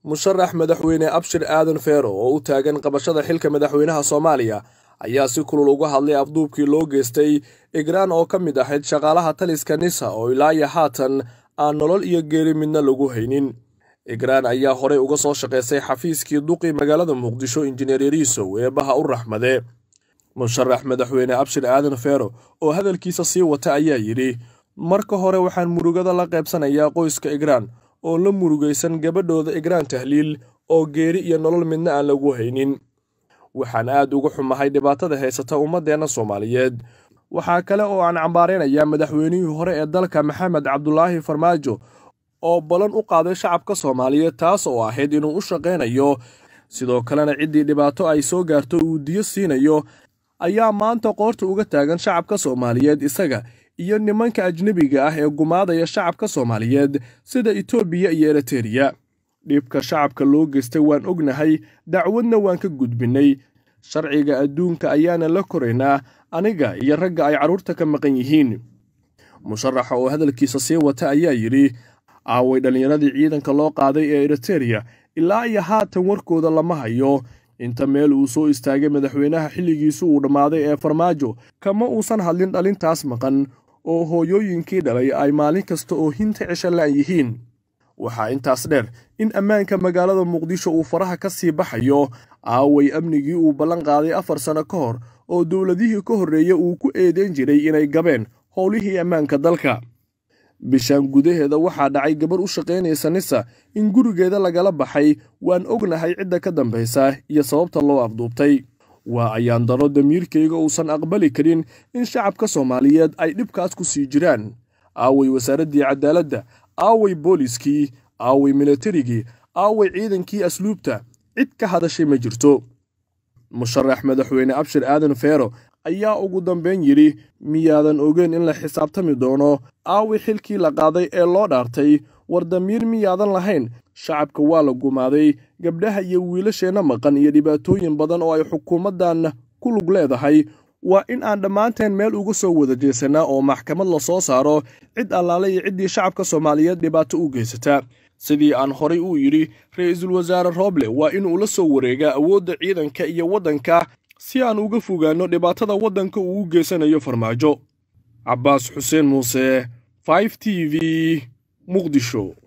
musharax madaxweyne abshir aadan feero oo u taagan qabashada xilka madaxweynaha soomaaliya ayaa si kulul uga hadlay afduubkii loo geystay igraan oo ka mid ahayd shaqaalaha taliska nisa oo ilaa iyo haatan aan nolol iyo geeri midna lagu haynin igraan ayaa horey uga soo shaqaysay xafiiskii duqi magaalada muqdisho injineer yariisow eebaha u raxmade musharax madaxweyne abshir aadan feero oo hadalkiisa sii wata ayaa yidhi marka hore waxaan murugada la qaybsanayaa qoyska igraan oo la murugaysan gabadhooda igraan tahliil oo geeri iyo nolol midna aan lagu haynin waxaan aad uga xumahay dhibaatada haysata ummaddeenna soomaaliyeed waxaa kale oo aan cambaaraynayaa madaxweynihii hore ee dalka maxamed cabdulaahi farmaajo oo ballan u qaaday shacabka soomaaliyeed taas oo ahayd inuu u shaqaynayo sidoo kalena ciddii dhibaato ay soo gaarto uu diyo siinayo ayaa maanta qoorta uga taagan shacabka soomaaliyeed isaga iyo nimanka ajnebiga ah ee gumaadaya shacabka soomaaliyeed sida etoobiya iyo eritereya dhibka shacabka loo geystay waan ognahay dacwadna waan ka gudbinnay sharciga adduunka ayaana la koraynaa aniga iyo ragga ay carruurta ka maqan yihiin musharaxa oo hadalkiisa sii wata ayaa yidhi aaway dhallinyaradii ciidanka loo qaaday ee eritereya ilaa iyo haatan warkooda lama hayo inta meel uu soo istaagay madaxweynaha xilligiisu uu dhammaaday ee farmaajo kama uusan hadlin dhalintaas maqan oo hooyooyinkii dhalay ay maalin kasta oo hinta cisha la'an yihiin waxaa intaas dheer in ammaanka magaalada muqdisho uu faraha ka sii baxayo aaway amnigii uu ballan qaaday afar sanno ka hor oo dowladihii ka horreeya uu ku eedeyn jiray inay gabeen howlihii ammaanka dalka bishaan gudaheeda waxaa dhacay gabar u shaqaynaysa nisa in gurigeeda lagala baxay waan ognahay cidda ka dambaysa iyo sababta loo afduubtay waa ayaan daro damiirkayga uusan aqbali karin in shacabka soomaaliyeed ay dhibkaas ku sii jiraan aaway wasaaraddii cadaaladda aaway booliskii aaway milatarigii aaway ciidankii asluubta cid ka hadashay ma jirto musharax madaxweyne abshir aadan feero ayaa ugu dambayn yidhi miyaadan ogeyn in la xisaabtami doono aawi xilkii la qaaday ee loo dhaartay war damiir miyaadan lahayn shacabka waa la gumaaday gabdhaha iyo wiilasheenna maqan iyo dhibaatooyin badan oo ay xukuumaddan ku lug leedahay waa in aan dhammaanteen meel uga soo wada jeesanaa oo maxkamad la soo saaro cid allaale iyo ciddii shacabka soomaaliyeed dhibaato u geysata sidii aan horay uu yidhi ra'iisul wasaare rooble waa inuu la soo wareegaa awoodda ciidanka iyo waddanka si aan uga fogaanno dhibaatada waddanka uu u geysanayo farmaajo cabbaas xuseen muuse 5 t v muqdisho